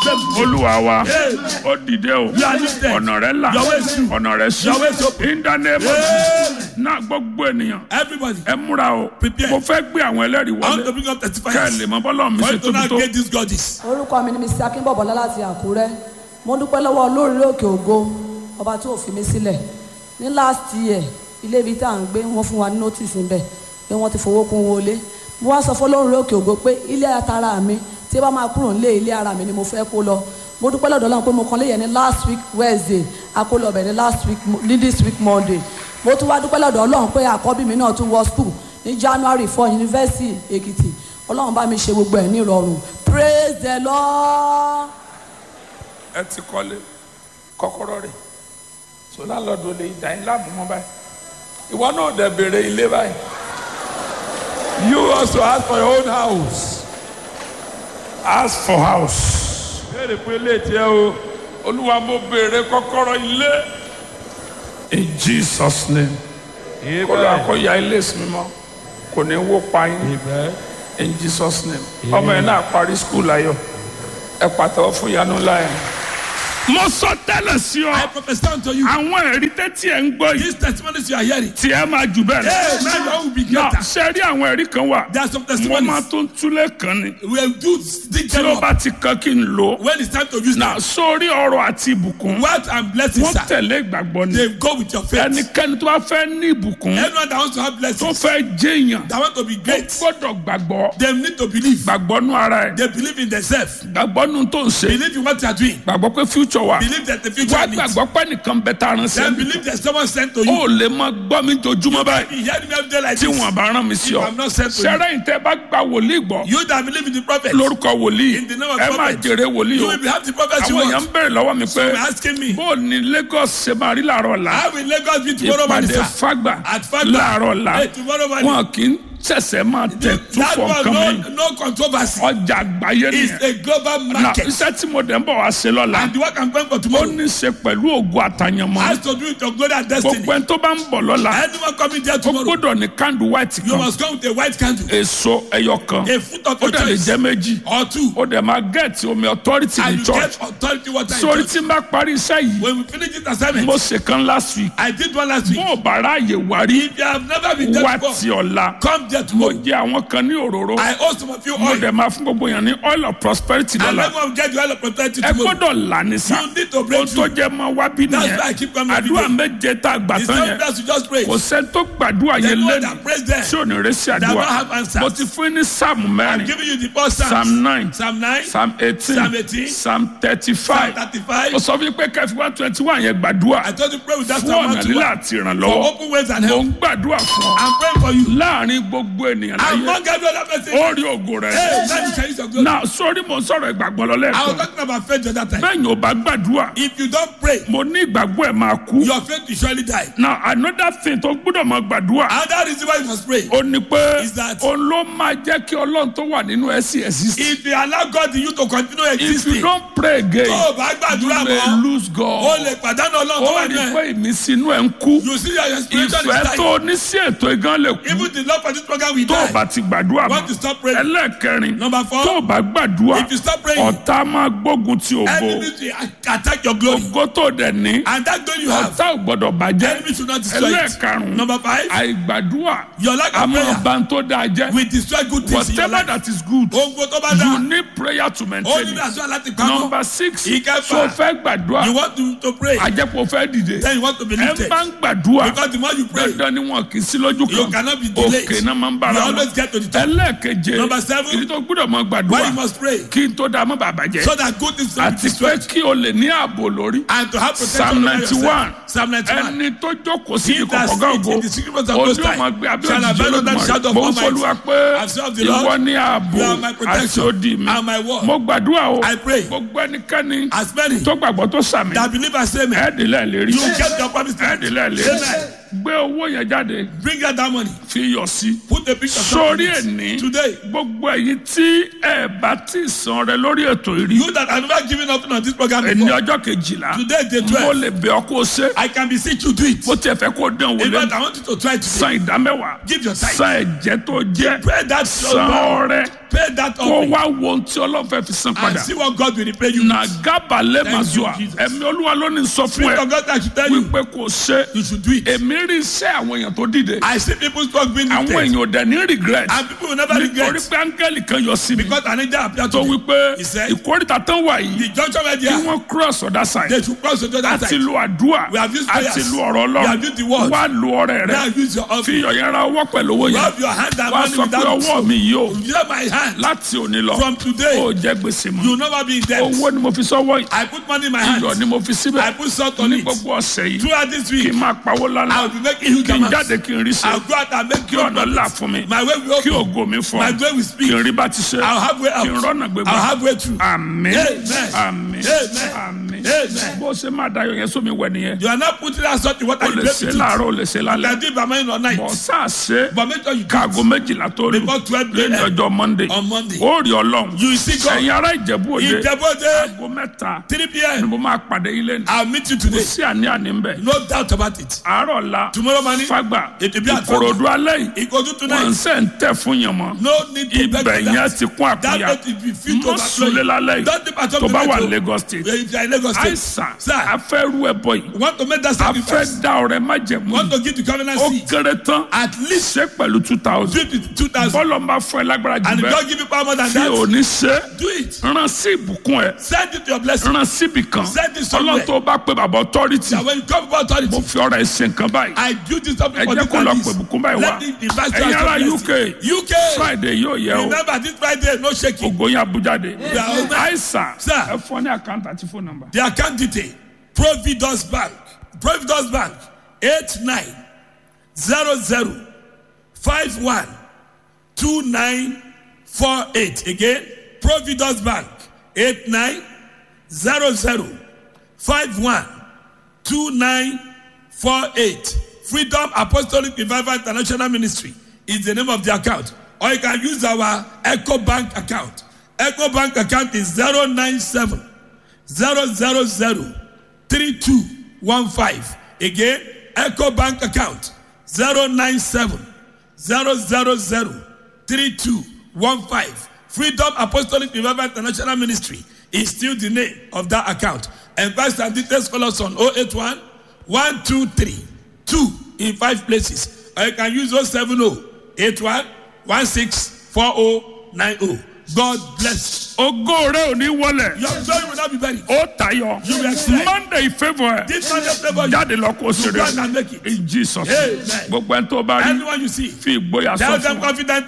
accept. olúwa wa Amen. ó dìde o You are lifted. ọ̀nà rẹ̀ là Your way is through. ọ̀nà rẹ̀ sí Your way is open. in the name of Amen. náà gbogbo ènìyàn Everybody, ẹ múra o Prepare. mo fẹ́ gbé àwọn ẹlẹ́rìí I want to wọlé bring up kẹ́ ẹ testifiers. lè mọ bọ́lá mi For ṣe you to tóbi now tó get these goddess. orúkọ mi ni mr akínbọ̀bọ̀lá láti àkúrẹ́ mo dúpẹ́ lọ́wọ́ olórí òkè ògo ọba tí ò fi mí sílẹ̀ ní last year ilé ibi tá à ń gbé wọ́n fún wa ní notice níbẹ̀ pé wọ́n ti fowó kún wọlé mo wá sọ fún olórí òkè ògo pé ilé atara mi tí ẹ bá máa kúrò nílé ilé ara mi ni mo fẹ́ kó lọ mo dúpẹ́ lọ́dọ̀ Ọlọ́run pé mo kàn lé yẹn ní last week wednesday akólọ́bẹ̀ ní last week ní this week monday mo tún wá dúpẹ́ lọ́dọ̀ Ọlọ́run pé àkọ́bí mi náà tún wọ school ní january four university èkìtì Ọlọ́run bá mi ṣe gbogbo ẹ̀ ní ìrọ̀rùn praise the lord. ẹ ti kọ́lé kọ́kọ́rọ́ rẹ̀ so lálọ́dún lè dá yín láàmú mọ́ báyìí ìwọ náà dẹ̀ béèrè ilé báyìí you also ask for your own house ask for house béèrè fún ilé tiẹ̀ o olúwa mo béèrè kọ́kọ́rọ́ ilé in jesus name kó lọ àkọ́yà ilé ìsinmi mọ́ kò ní wó pa yín in jesus name ọmọ yẹn náà parí skul ayọ̀ ẹ pàtẹ́wọ́ fún ìyanu ńlá yẹn. mo sọ tẹ́lẹ̀ sí I ọ prophesy unto you. àwọn ẹ̀rí tẹ́tí ẹ̀ ń gbọ́ yìí These testimonies you are hearing. tí ẹ máa jù bẹ́ẹ̀ Hey, man, you will be náà greater. ṣe rí àwọn ẹ̀rí kan wà There are some mo máa testimonies. tó ń túlẹ̀ kan ni We will do dig tí them ó up bá ti kan kí n lò ó when it's time to use náà them. sórí ọrọ̀ àti ìbùkún Wealth and blessings, wọ́n sir. tẹ̀lé ìgbàgbọ́ ni They go with your faith. ẹnikẹ́ni tó bá fẹ́ ní ìbùkún Anyone that wants to have tó blessings, fẹ́ jẹ́yàn that want to be ó great, gbọ́dọ̀ gbàgbọ́ they need to believe. gbàgbọ́ nú ara ẹ̀ They believe in themselves. gbàgbọ́ nú tó ń ṣe Believe in what you are doing. gbàgbọ́ pé future wà Believe that the future wá needs. gbàgbọ́ pé nìkan bẹ tá a rán sí Then ẹbí believe that someone sent to you. ó lè máa gbọ́ mi jojúmọ́ báyìí You hear me every day like tí this. wọn bá rán mi sí ọ I'm not sent to you. sẹ́rẹ́ yìí tẹ́ bá gba wòlíì gbọ́ You that believe in the prophet. lórúkọ wòlíì In the name of ẹ máa prophet. jèrè wòlíì You o will have the prophet you àwọn èèyàn want. ń bèrè lọ́wọ́ mi pé You're asking me. bó o ní Lagos ṣe máa rí làárọ̀ ọ̀la How will Lagos be tomorrow morning, ìpàdé sir? fagbà At Fagba. láàárọ̀ ọ̀la Hey, tomorrow morning. wọn kì í ṣẹ̀ṣẹ̀ máa tẹ̀ tún That fọ one, nǹkan mi no, no controversy. ọjà àgbáyé It's nìyẹn a global na market. iṣẹ́ tí mo dẹ̀ ń bọ̀ wá ṣe lọ́la And the work I'm praying for ó tomorrow ní í ṣe pẹ̀lú ògùn àtàyànmọ́ has to do with your glory and destiny. gbogbo ẹni tó bá ń bọ̀ lọ́la Anyone coming there ó tomorrow, gbọ́dọ̀ ní kándù white you kan must come with a white candle, èso ẹyọ kan a foot of ó your dẹ̀ lè choice, jẹ́ méjì or two, ó dẹ̀ máa gẹ̀ẹ́tì omi authority and ní you church get authority water in sórí church. tí n bá parí iṣẹ́ yìí When we finish this assignment, mo ṣe kan last week I did one last week. bó o bá ráàyè wá rí If you have never been there wá before, ti ọ̀la come there mo tomorrow. jẹ àwọn kan ní òróró I owe some of you mo oil. dẹ̀ máa fún gbogbo yẹn ní oil of prosperity And lọ́la everyone get the oil of prosperity ẹ tomorrow. gbọ́dọ̀ là ní sá You need to break ohun tó through. jẹ́ máa wá bí That's nìyẹn why I keep coming every àdúrà day. méje tá a gbà It's tán not yẹn best to just pray. kò sẹ́ni tó gbàdúrà There's yẹn no one lẹ́nu that prays there. tí ò ní rẹ́sì That àdúrà will have answers. mo ti fún yín ní sáàmù I'm mẹ́rin giving you the first Psalms. psalm nine Psalm 9, psalm eighteen Psalm 18, psalm thirty-five Psalm 35. mo sọ fún yín pé kẹfì one twenty one yẹn gbàdúrà I told you pray with that fún Psalm ọ̀nà 1 lílà to àti For ìrànlọ́wọ́ open ways and mo help. ń gbàdúrà fún ọ I'm praying for you. láàrin gbogbo ènìyàn láyé Among every other person. ó rí ògo rẹ Hey, now you can use your glory. náà sórí mo ń sọ̀rọ̀ ìgbàgbọ́ lọ I was lẹ́ẹ̀kan talking about faith the other time. bẹ́ẹ̀ ni ò bá gbàdúrà If you don't pray, mo ní ìgbàgbọ́ ẹ̀ máa kú your faith will surely die. now another thing tó gbọ́dọ̀ máa gbàdúrà Another reason why you must pray. ó ní pé Is that- òun ló máa jẹ́ kí ọlọ́run tó wà nínú ẹ̀ sí exist If you allow God in you to continue if you existing, don't pray again tó o bá you gbàdúrà may mọ́, lose o God lè pàdánù ọlọ́run tó ó wà rí nínú pé ẹ̀. ìmísí inú ẹ̀ ń kú You see your spiritual ìfẹ́ is tó dying. ní sí ètò ìgán lè kú Even the love for this program will tó o die. bá ti gbàdúrà Want to mọ́ stop praying? ẹlẹ́ẹ̀kẹrin Number four, tó o bá gbàdúrà If you stop praying, ọ̀tá máa gbógun ti ògo enemies will attack your glory. ògo tó dẹ̀ ní And that glory you have, ọ̀tá ò gbọ́dọ̀ bàjẹ́ enemies will not destroy it. ẹlẹ́ẹ̀karùn-ún Number five, àìgbàdúrà your lack a of máa prayer bà ń tó dáa jẹ́ will destroy good things in your whatever life. that is good Ohun tó bá you dá, need prayer to ó maintain ní it àṣọ láti pamọ́. number six Ìkẹfà. so fẹ́ gbàdúrà You want to, to pray, àjẹpọ̀ fẹ́ dìde then you want to be ẹ lifted. bá ń gbàdúrà Because the more you pray, dandan ni wọn kì í sí lójú you kan cannot be delayed. òkè náà máa ń You bára wọn always get to the top. ẹlẹ́ẹ̀keje Number seven. ìdí tó gbúdọ̀ máa Why gbàdúrà you must pray? kí n tó dáa mọ́ bàbá jẹ́ So that good things will be àti pé destroyed. kí o lè ní ààbò lórí And to have protection Psalm over yourself. 91. Psalm 91. ẹni tó jókòó sí He ìkọ̀kọ̀ that gáàgó sits in the secret place of Most ojú High ọmọ gbé abẹ́ shall òjijì abide under the shadow olódùmarè of mo ń Almighty. fọlúwa pé I've served the Lord. ìwọ ní ààbò You are my àti protection odi mi and my word. mo gbàdúrà o I pray. gbogbo ẹnikẹ́ni As many tó gbàgbọ́ tó sàmì that believe and say amen, ẹ̀ẹ́dìlẹ̀ lérí you will get your promise. ẹ̀ẹ́dìlẹ̀ lérí Amen. gbé owó yẹn jáde Bring out that money. fi yọ sí. Put a picture sórí of ẹni it. Today, gbogbo ẹ̀yin tí ẹ bá ti san rẹ lórí ètò ìrí you that have never given up on this program ẹni before, ọjọ́ kejìlá today day mo 12, lè bẹ̀ ọ́ kó o ṣe I can beseech you do it. bó tiẹ̀ fẹ́ kó o dán wò In fact, lẹ́nu I want you to try today. san ìdámẹ́wàá Give your tithe. san ẹ̀jẹ̀ tó jẹ́ Pay that san offering. ọrẹ Pay that kó offering. wá wo ohun tí ọlọ́fẹ́ fi san And padà see what God will repay you. na with. gábàlẹ̀ Thank you, mazua Jesus. ẹ̀mí olúwa ló ní sọ fún Spirit ẹ of God that should tell you, wípé kò ṣe you should do it. èmi rí iṣẹ́ àwọn èèyàn tó dìde I see people talk being àwọn lifted. èèyàn ò dẹ̀ ní regret And people will never nítorí regret. pé áńgẹ́lì kan yọ sí mi Because an angel appeared tó to them. wípé He said, ìkórìtà tán wà yìí The junction where they kí are, wọ́n cross other side they should cross to the other àti side. lu àdúrà We have used àti prayers. lu ọ̀rọ̀ We have used the word. ọlọ́run wá lu ọrẹ Now rẹ use your fi offering. ọ̀yẹ́ ra ọwọ́ pẹ̀lú owó yẹn Rub your hand and wá money sọ pé without ọwọ́ mi yìí o Use my hand. láti òní lọ From today, ó jẹ́ gbèsè mọ́ you will never be in debt. owó ni mo fi sọ́wọ́ yìí I put money in my hand. iyọ̀ ni mo fi I síbẹ̀ put salt on ní it. gbogbo ọ̀sẹ̀ yìí Throughout this kí week, n máa pawó I lálá will be making huge kí n amounts. jáde kí n rí ṣe I'll go out and make kí ọ̀nà là fún mi My way will kí open. ògo mi fún My way will kí speak. n rí bá ti ṣe I'll have way kí n out. rọ́nà gbégbá I'll have way through. àmín Amen. àmín Amen. àmín Amen. bó ṣe máa dayọ̀ yẹn sómi wẹ̀ nìyẹn You are not putting that salt in water. o You lè break ṣe it. láàárọ̀ o lè ṣe You lálẹ́ can do it by morning or night. bọ̀ sáà ṣe But make sure you do káago méjìlá tó lù Before 12 lẹ́yìn a.m. ọjọ́ monday on Monday. ó rí ọlọ́run You see God. ẹ̀yin ará ìjẹ̀bú òde Ìjẹ́bọ́dé, aago mẹ́ta 3 ni p.m. mo máa pàdé ilé ní I'll meet you kò today. sí àní-àní ń bẹ̀ No doubt about it. àárọ̀ la Tomorrow morning, fagbà It will be at ìkòròdú alẹ́ yìí it goes to wọ́n tonight. ṣe ń tẹ̀ fún yàn mọ́ No need to beg ibẹ̀ for yẹn that. ti kún That àkúnya place will be filled to mọ́ sulé lálẹ́ Don't yìí depart from tó the bá wà metro. lagos state If you are in Lagos State, àìsàn Sir. afẹ́rú ẹ̀bọ yìí you want to make that afẹ́ sacrifice. dá ọ̀rẹ́ májẹ̀mú Want yìí to give the covenant ó seed. kéré tán At least ṣe pẹ̀lú two thousand do it with 2,000. bọ́lọ̀ ń bá fún ẹ lágbára jù And if bẹ́ẹ̀ God give you power more than tí ò that, ní ṣe do it. rán sí ìbùkún ẹ Send it to your blessing. rán síbì kan Send it somewhere. ọlọ́run tó bá pé bàbá authority That when you come about authority, mo fi ọ̀rọ̀ ẹ̀ ṣe nǹkan báyìí I do this something ẹ for jẹ́ this kó lọ and pè this. bùkún báyìí wá Let me invite you ẹ̀yin as ará your uk blessing. UK. friday yóò yẹ o Remember this Friday, no shaking. ògo yín abújáde Yeah. àìsàn Sir. ẹ fún ọ ní àkáǹtì àti fóònù nọ́mbà. The account detail Providence Bank Providence Bank eight nine zero zero five one two nine four eight again Providence Bank eight nine zero zero five one two nine four eight Freedom Apostolic Revival International Ministry is the name of the account or you can use our Echo Bank account Echo Bank account is zero nine seven zero zero zero three two one five again eco bank account zero nine seven zero zero zero three two one five freedom apostolic revival international ministry is still the name of that account enquest and details call us on oh eight one one two three two in five places or you can use oh seven oh eight one one six four oh nine oh god bless ògo rẹ ò ní wọlẹ̀ you your glory will not be buried. ó tayọ You will excel. monday favour ẹ This man just favour you. jáde lọ kó You sèré go out and make it. in jesus Amen. gbogbo ẹni tó bá rí Anyone you see, fi ìgboyà sọ tell fún them wa confidently